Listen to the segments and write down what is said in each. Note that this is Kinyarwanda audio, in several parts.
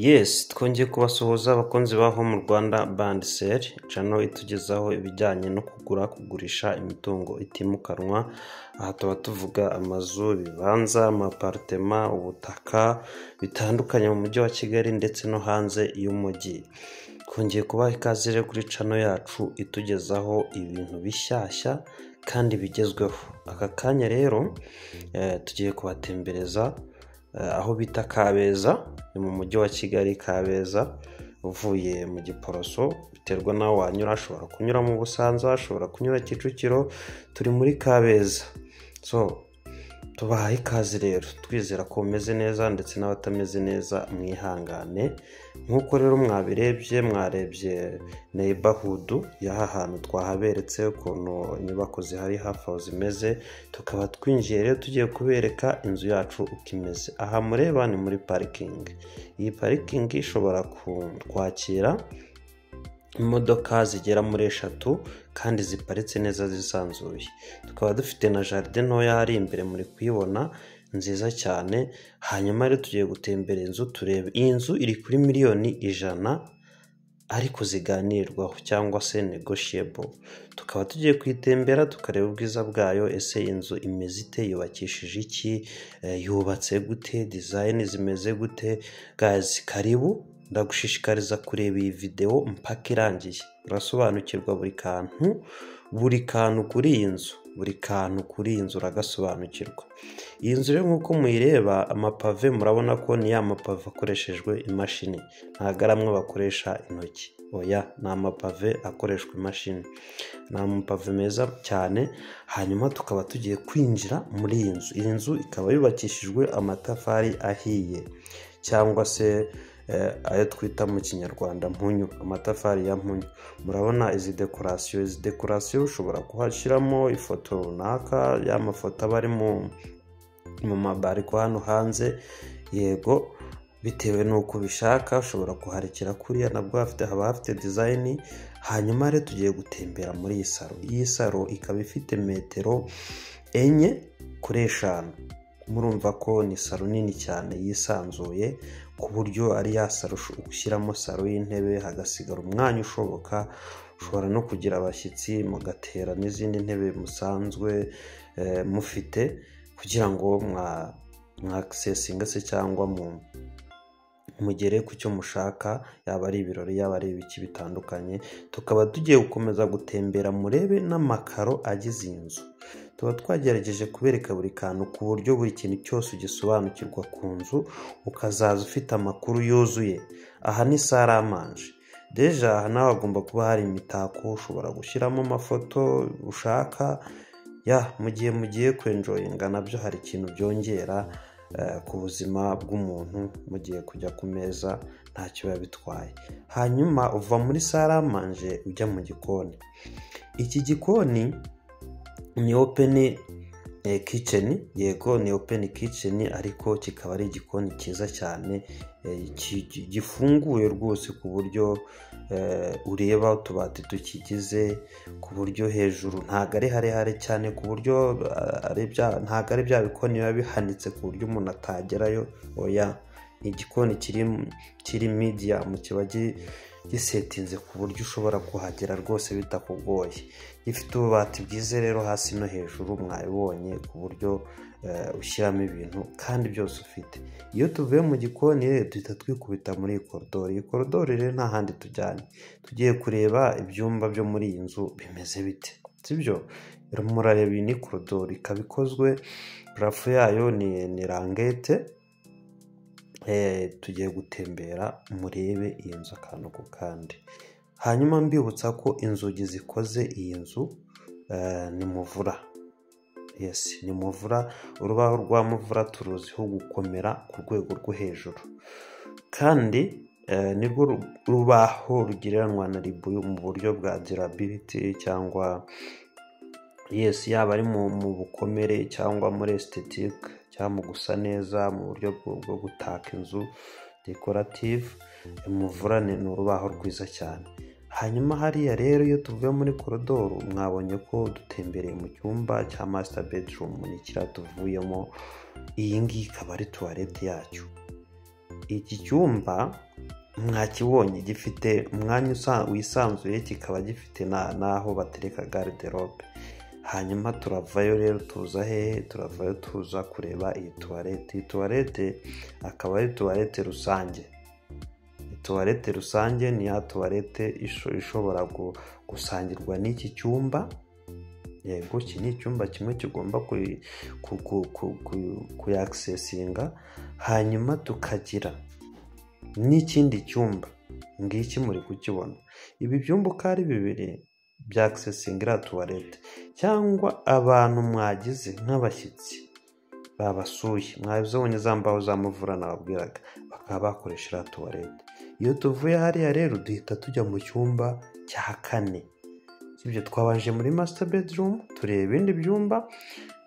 Yes twongeye kubasuhuza abakunzi ba Home Rwanda Band Sell channel itugezaho ibijyanye no kugura kugurisha imitungo itimukanwa aha tuba tuvuga amazu ibibanza amapartema ubutaka bitandukanye mu mujyi wa Kigali ndetse no hanze y'umujyi twongeye kubaha ikaze rero kuri channel yacu itugezaho ibintu bishyashya kandi bigezweho aka kanya rero eh, tugiye kubatembereza eh, aho bita Kabeza ni mu mujyi wa Kigali Kabeza uvuye mu Giporoso biterwa n'aho wanyura ashobora kunyura mu Busanza ashobora kunyura Kicukiro turi muri Kabeza so tubahaye ikaze rero twizera ko umeze neza ndetse n'abatameze neza mwihangane nk'uko rero mwabirebye mwarebye neighborhood y'aha hantu twahaberetse ukuntu inyubako zihari hafi aho zimeze tukaba twinjiye rero tugiye kubereka inzu yacu uko imeze aha mureba ni muri parikingi iyi parikingi ishobora ku- kwakira imodoka zigera muri eshatu kandi ziparitse neza zisanzuye tukaba dufite na jaride ntoya hari imbere muri kuyibona nziza cyane hanyuma rero tugiye gutembera inzu turebe iyi nzu iri kuri miliyoni ijana ariko ziganirwaho cyangwa se negotiable tukaba tugiye kuyitembera tukareba ubwiza bwayo ese inzu imeze ite yubakishije iki Eh, yubatse gute design zimeze gute guys karibu ndagushishikariza kureba iyi videwo mpaka irangiye urasobanukirwa buri kantu buri kantu kuri iyi nzu buri kantu kuri iyi nzu uragasobanukirwa iyi nzu rero nk'uko muyireba amapave murabona ko ni ya mapave akoreshejwe imashini ntabwo ari amwe bakoresha intoki oya ni amapave akoreshwa imashini ni amapave meza cyane hanyuma tukaba tugiye kwinjira muri iyi nzu iyi nzu ikaba yubakishijwe amatafari ahiye cyangwa se eh, ayo twita mu kinyarwanda mpunyu amatafari ya mpunyu murabona izi dekorasiyo izi dekorasiyo ushobora kuhashyiramo ifoto runaka y'amafoto aba ari mu mu mabariko hano hanze yego bitewe n'uko ubishaka ushobora kuharekera kuriya nabwo hafite haba hafite dizayini hanyuma rero tugiye gutembera muri iyi saro iyi saro ikaba ifite metero enye kuri eshanu murumva ko ni saro nini cyane yisanzuye ku buryo ari ya saro usho- ushyiramo saro y'intebe hagasigara umwanya ushoboka ushobora no kugira abashyitsi mugatera n'izindi ntebe musanzwe eh, mufite kugira ngo mwa mwa akisesinga se cyangwa mu mugere ku cyo mushaka yaba ari ibirori yaba ari ibiki bitandukanye tukaba tugiye gukomeza gutembera murebe n'amakaro agize iyi nzu tuba twagerageje kubereka buri kantu ku buryo buri kintu cyose ugisobanukirwa ku nzu ukazaza ufite amakuru yuzuye aha ni saramanje deja aha nawe hagomba kuba hari imitako ushobora gushyiramo amafoto ushaka ya mu gihe mugiye kwenjoyinga nabyo hari ikintu byongera eh, ku buzima bw'umuntu mugiye kujya ku meza ntacyo biba bitwaye hanyuma uva muri saramanje ujya mu gikoni iki gikoni ni open eh, kitchen yego ni open kitchen ariko kikaba ari igikoni cyiza cyane eh, ki- ki- gifunguye rwose ku buryo eh, ureba utubati tukigize ku buryo hejuru ntabwo ari harehare cyane ku buryo ah, ari bya- ntabwo ari bya bikoni biba bihanitse ku buryo umuntu atagerayo oya ni igikoni kiri kiri mediyamu kiba gi- gisetinze ku buryo ushobora kuhagera rwose bitakugoye gifite ububati bwiza rero hasi no hejuru mwabibonye ku buryo eh, ushyiramo ibintu kandi byose ufite iyo tuvuye mu gikoni rero duhita twikubita muri iyi korodori iyi korodori rero nta handi tujyanye tugiye kureba ibyumba byo muri iyi nzu bimeze bite sibyo murareba iyi ni korodori ikaba ikozwe purafu yayo ni ni rangete Eh, tugiye gutembera murebe iyi nzu akantu ku kandi hanyuma mbibutsa ko inzugi zikoze iyi nzu eh, ni muvura yes ni muvura urubaho rwa muvura turuziho gukomera ku rwego rwo hejuru kandi eh, nirwo ru- rubaho rugereranwa na ribuyu mu buryo bwa durability cyangwa yes yaba ari mu mu bukomere cyangwa muri estetike cyangwa mu gusa neza mu buryo bwo bwo gutaka inzu dekorative muvura ni ni urubaho rwiza cyane hanyuma hariya rero iyo tuvuye muri korodoro mwabonye ko dutembereye mu cyumba cya masita bedroom ni kiriya tuvuyemo iyi ngiyi ikaba ari tuwarete yacyo iki cyumba mwakibonye gifite umwanya wisanzuye kikaba gifite n'aho batereka gariderobe hanyuma turavayo rero tuza hehe turavayo tuza kureba iyi tuwarete iyi tuwarete akaba ari tuwarete rusange tuwarete rusange ni ya tuwarete ishobora gusangirwa n'iki cyumba yego iki ni icyumba kimwe kigomba kuyakisesinga hanyuma tukagira n'ikindi cyumba ngiki muri kukibona ibi byumba uko ari bibiri byakisesinga iriya tuwarete cyangwa abantu mwagize nk'abashyitsi babasuye mwabizabonye za mbaho za muvura nababwiraga bakaba bakoresha iriya tuwarete iyo tuvuye hariya rero duhita tujya mu cyumba cya kane ibyo twabanje muri masita bedirumu tureba ibindi byumba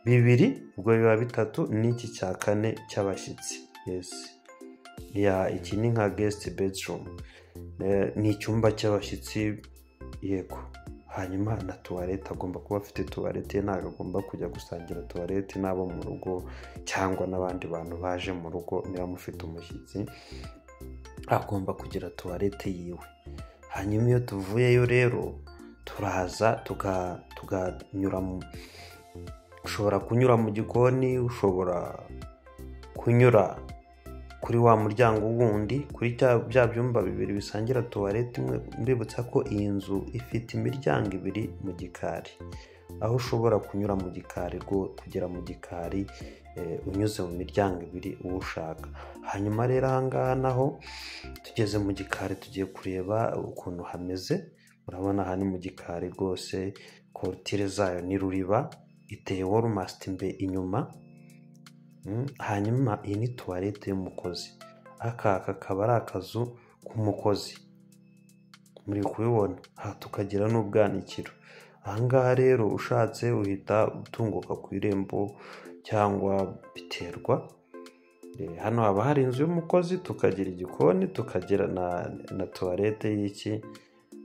bibiri ubwo biba bitatu n'iki cya kane cy'abashyitsi yesi iki ni nka gesiti bedirumu ni icyumba cy'abashyitsi yego hanyuma na tuwarete agomba kuba afite tuwarete ntabwo agomba kujya gusangira tuwarete n'abo mu rugo cyangwa n'abandi bantu baje mu rugo niba mufite umushyitsi agomba kugira tuwarete yiwe hanyuma iyo tuvuyeyo rero turaza tuganyura ushobora kunyura mu gikoni ushobora kunyura kuri wa muryango wundi kuri bya byumba bibiri bisangira tuwarete imwe mbibutsa ko iyi nzu ifite imiryango ibiri mu gikari aho ushobora kunyura mu gikari rwo kugera mu gikari unyuze mu miryango ibiri uwo ushaka hanyuma rero ahangaha naho tugeze mu gikari tugiye kureba ukuntu hameze urabona aha ni mu gikari rwose korutire zayo ni ruriba iteye worumasiti mbe inyuma hanyuma iyi ni tuwarete y'umukozi aka kakaba ari akazu k'umukozi muri kubibona aha tukagira n'ubwanikiro ahangaha rero ushatse uhita utunguka ku irembo cyangwa biterwa hano haba hari inzu y'umukozi tukagira igikoni tukagira na tuwarete y'iki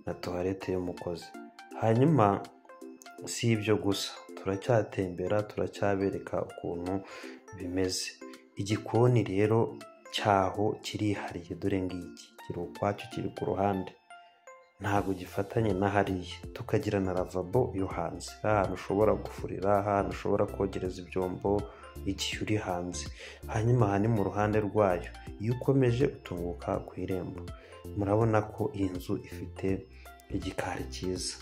na tuwarete y'umukozi hanyuma si ibyo gusa turacyatembera turacyabereka ukuntu bimeze igikoni rero cyaho kirihariye dore ngiki kiri ukwacyo kiri ku ruhande ntabwo gifatanye na hariya tukagira na lavabo yo hanze ahantu ushobora gufurira ahantu ushobora kogereza ibyombo igihe uri hanze hanyuma aha ni mu ruhande rwayo iyo ukomeje utunguka ku irembo murabona ko iyi nzu ifite igikari cyiza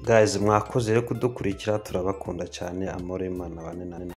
gazi mwakoze rero kudukurikira turabakunda cyane amore y'imana banini